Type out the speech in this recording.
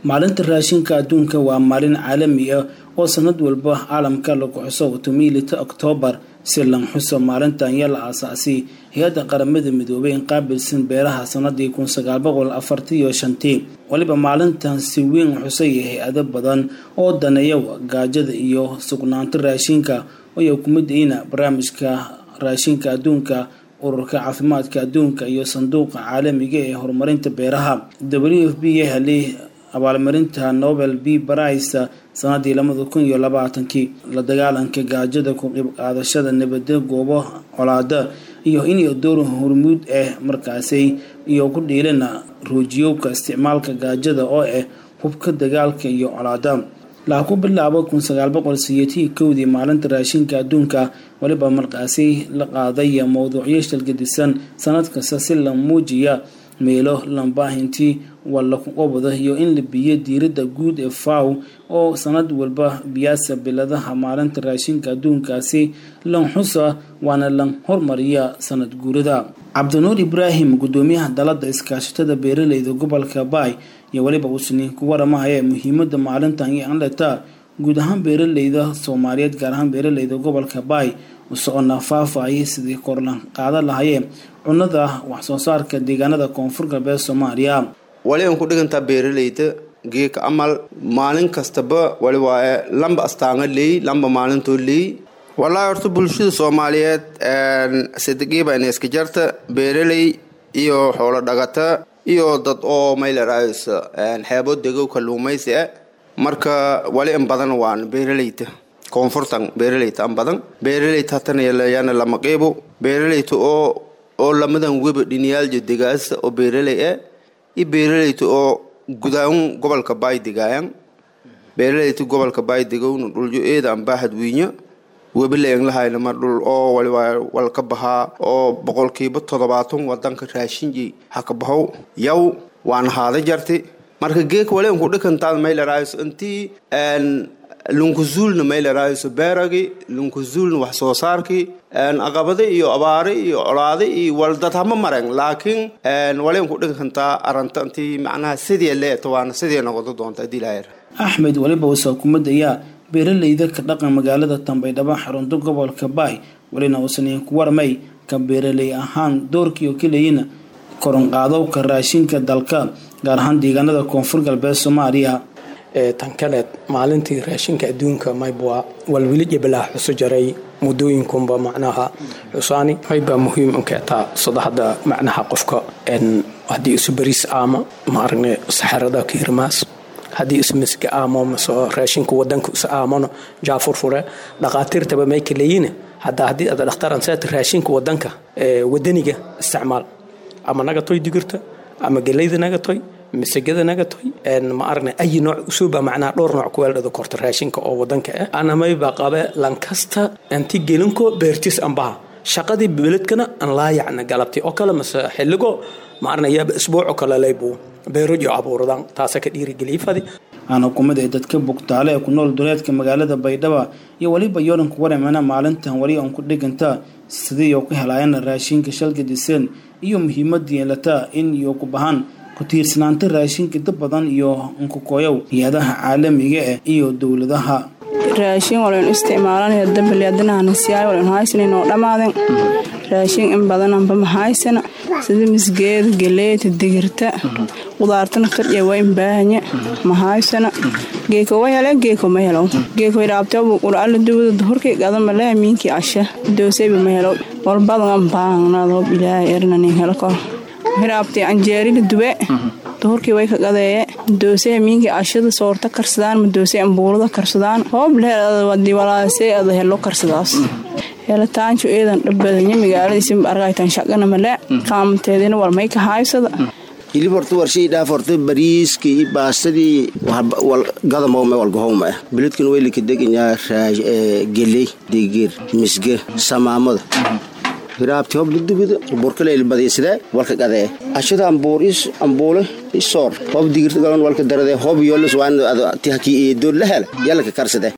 maalinta raashinka adduunka waa maalin caalami ah oo sanad walba caalamka lagu xuso tomiilita oktoobar si lan xuso maalintan yaa la aasaasay hay-adda qaramada midoobay in qaabilsan beeraha sanadii kun sagaal boqol afartiyo shantii waliba maalintan si weyn xusay hay-ado badan oo daneeya gaajada iyo sugnaanta raashinka oo kumid ina barnaamijka raashinka adduunka ururka caafimaadka adduunka iyo sanduuqa caalamiga ee horumarinta beeraha w f b helay abaalmarinta nobel b brice sanadii labada kun iyo labaatankii la dagaalanka gaajada ku qeyb qaadashada nabada goobo colaada iyo in door hormuud ah markaasi iyo ku dhiilana ruujiyowka isticmaalka gaajada oo ah hubka dagaalka iyo colaada laha ku bilaabo kun sagaal boqol siyeetii kowdii maalinta raashinka adduunka waliba markaasi la qaaday mowduucyo shalgadisan sanad kasta si la muujiya meelo lambaahintii walakuqobada iyo in la biyo diirada guud ee faw oo sanad walba biyaasa biladaha maalinta raashinka adduunkaasi lan xusa waana lan hormariya sanad guurada cabdinuur ibraahim gudoomiyaha dalada iskaashatada beeraleyda gobolka baay iyo weliba uusni ku waramahaya muhiimada maalintan iyo anleta guud ahaan beeraleyda soomaaliyeed gaar ahaan beeraleyda gobolka baay usocona faafayay sidii korlan qaadan lahayeen cunada waxsoo saarka deegaanada koonfur galbeed soomaaliya wali an ku dhigantaa beeraleyda geeka amal maalin kastaba wali waaye lamba astaanga leey lamba maalintoo leey wallaahi horta bulshada soomaaliyeed sidigiiba ina iska jarta beeraley iyo xoolo dhagata iyo dad oo maylaraays xeebo degow kaluumaysi ah marka wali in badan waan beeraleyda koonfurtan beeraleyta an badan beeraleyta hatanayana lama qeybo beeraleyta oo oo lamadan weba dhiniyaaljo degaasa oo beeraley ah iyo beeraleyta oo gudaahun gobolka baay degaayan beeraleyta gobolka baay degowna dhuljo eeda an baahad wiinya webilaenglahayna mar dhul oo waliwaa walka bahaa oo boqolkiiba toddobaatan wadanka raashinji haka bahow yaw waan haada jarti marka geeka walen ku dhikantaad maylaraayo intii lunkuzuulna maylaraayo beeragi lunkuzuulna wax soo saarkii aqabada iyo abaare iyo colaade iyo waldad hama maren laakiin walen ku dhikantaa aranta intii macnaha sidii leeto waana sidii noqodo doonta hadii laayar axmed waliba wasaa kumadayaa beeraleyda ka dhaqan magaalada tambaydhaba xarunta gobolka baay welina uusan ku warmay ka beeraley ahaan doorkii oo keliyana koronqaadowka raashinka dalka gaar ahaan deegaanada koonfur galbeed soomaaliya tan kaleed maalintii raashinka adduunka maybwa walwili jabalaa xuso jaray muddooyinkunba macnaha xusaani maybaa muhiim unkeetaa saddexda macnaha qofka haddii isu bariis aama maaragne saxarada kiirmaas haddii ismiska aamo mase raashinka wadanka is aamano jaafurfure dhaqaatiirtaba may kaleeyine hadda haddii aad dhakhtaran seeta raashinka wadanka wadaniga isticmaal ama nagatoy digirta ama geleyda nagatoy masagada nagatoy ma aragna ayi nooc usuuba macnaha dhowr nooc kuweeldhada korta raashinka oo wadanka ah ana mayba qabe lankasta anti gelinko beertis ambaha shaqadii beledkana aan laayacna galabti oo kale mase xilligo ma aragna yaaba isbuuco kale laybu beerojo abuuradan taasa ka dhiirigeliyifadi aana kumid ay dadka bugtaale ee ku nool duleedka magaalada baydhaba iyo weliba yoranku waramana maalintan wali aan ku dhiganta sidii oo ku helaayana raashinka shalka diseen iyo muhiimada yeelataa in iyo ku bahan ku tiirsanaanta raashinka dad badan iyo nkukooyow hay-adaha caalamiga ah iyo dowladaha raashin walen isticmaalanaya dambalyaadanahanasiyaay walen haysanin oo dhammaaden raashin in badananba mahaysana sida misgeeda galeeta digirta qudaartana qirya waa in baahanya mahaysana geeko wa hele geeko ma helo geeko idhaabtebu qur'aala duwada duhurkii gadama leha miinkii asha dooseyba ma helo walbadan baangnadoo bilaahay ernanin helo kor hiraabtay anjeerila dube duhurkii way ka qadeeye doosey miinkii ashada soorta karsadaan ma doosey ambuurada karsadaan hoob leewalaasey ada helo karsadaas helitaanju eedan dhabbadanya magaaladiisinba argaytan shaqana male qaamateedina walmay ka haaysada hilib horta warshii dhaaf horta bariiskii iyo baastadii gadamowme walgahowma ah beledkan weylika deganyaa geley digir misge samaamada hiraabti hob dudubida burkaleyl badiisade walka gadee ashada ambuur is ambuule isoor hob digirta galan walka darade hob yolis waan tihaki eedood la hela yalaka karsade